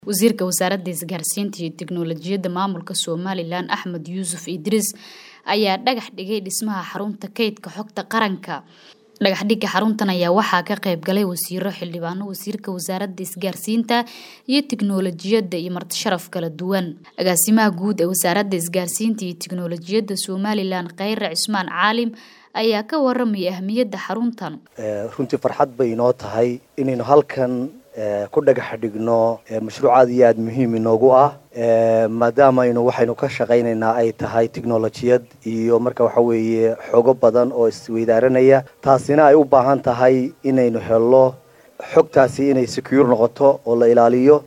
wasiirka wasaaradda isgaarsiinta iyo tiknoolajiyadda maamulka somalilan axmed yuusuf idriis ayaa dhagax dhigay dhismaha xarunta kaydka xogta qaranka dhagaxdhigga xaruntan ayaa waxaa ka qayb galay wasiiro xildhibaano wasiirka wasaaradda isgaarsiinta iyo tiknoolajiyadda iyo martisharaf kala duwan agaasimaha guud ee wasaaradda isgaarsiinta iyo tiknoolajiyadda somalilan kheyre cismaan caalim ayaa ka waramaya ahmiyadda xaruntan runtii farxad bay inoo tahay inaynu halkan ku dhagax dhigno mashruuc aad iyo aada muhiim inoogu ah maadaama aynu waxaynu ka shaqaynaynaa ay tahay technolojiyad iyo marka waxa weeye xogo badan oo isweydaaranaya taasina ay u baahan tahay inaynu helo xogtaasi inay secure noqoto oo la ilaaliyo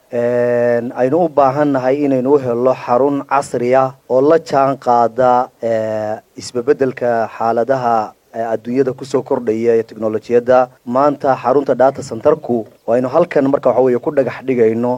aynu u baahan nahay inaynu u helo xarun casri ah oo la jaan qaada isbebedelka xaaladaha adduunyada kusoo kordhaya ee technolojiyadda maanta xarunta data centerku aynu halkan marka waxa weeye ku dhagax dhigayno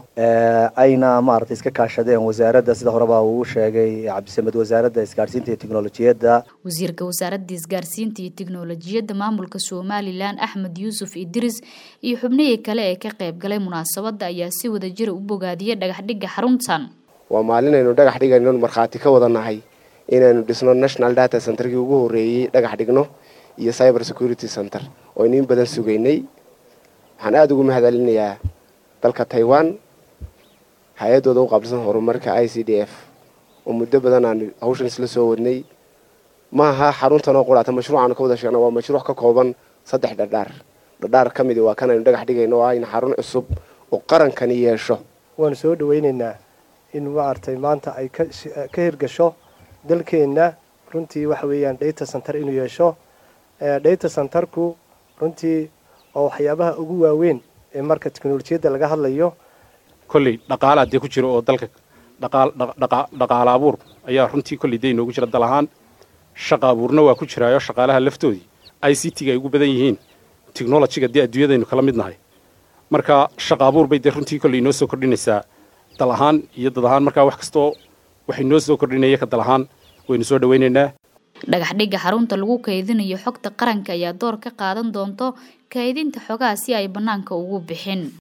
ayna maaragtay iska kaashadeen wasaaradda sida horeba uu sheegay cabdisamed wasaaradda isgaarsiinta iyo teknolojiyadda wasiirka wasaaradda isgaarsiinta iyo teknolojiyadda maamulka somalilan axmed yuusuf idriis iyo xubnihii kale ee ka qayb galay munaasabadda ayaa si wadajira u bogaadiyay dhagaxdhigga xaruntan waa maalin aynu dhagax dhigayno markhaati ka wada nahay inaynu dhisno national data centerkii ugu horreeyey dhagax dhigno iyo cyber security center oo aynu in badan sugaynay waxaan aada ugu mahadcelinayaa dalka taiwan hay-addooda u qaabsan horumarka i c d f oo muddo badan aan hawshan isla soo wadnay ma aha xaruntan oo quraata mashruucaanu ka wada sheegna waa mashruuc ka kooban saddex dhadhaar dhadhaar ka midi waa kan aynu dhagax dhigayno oo ah in xarun cusub oo qarankani yeesho waanu soo dhawaynaynaa in maaragtay maanta ay ka hirgasho dalkeenna runtii waxa weeyaan data center inuu yeesho data centerku runtii waa waxyaabaha ugu waaweyn ee marka teknolojiyadda laga hadlayo kolley dhaqaalaa dee ku jira oo dalka dhaqaala abuur ayaa runtii kolley dee inoogu jira dal ahaan shaqa abuurna waa ku jiraayo shaqaalaha laftoodii i c t ga ay ugu badan yihiin technolojiga dee adduunyadaynu kala mid nahay marka shaqa abuur bay dee runtii kolley inoo soo kordhinaysaa dal ahaan iyo dad ahaan markaa wax kastoo waxay noo soo kordhinaya ka dal ahaan waynu soo dhawaynaynaa dhagaxdhigga xarunta lagu kaydinayo xogta qaranka ayaa door ka qaadan doonto kaydinta xogaha si ay bannaanka ugu bixin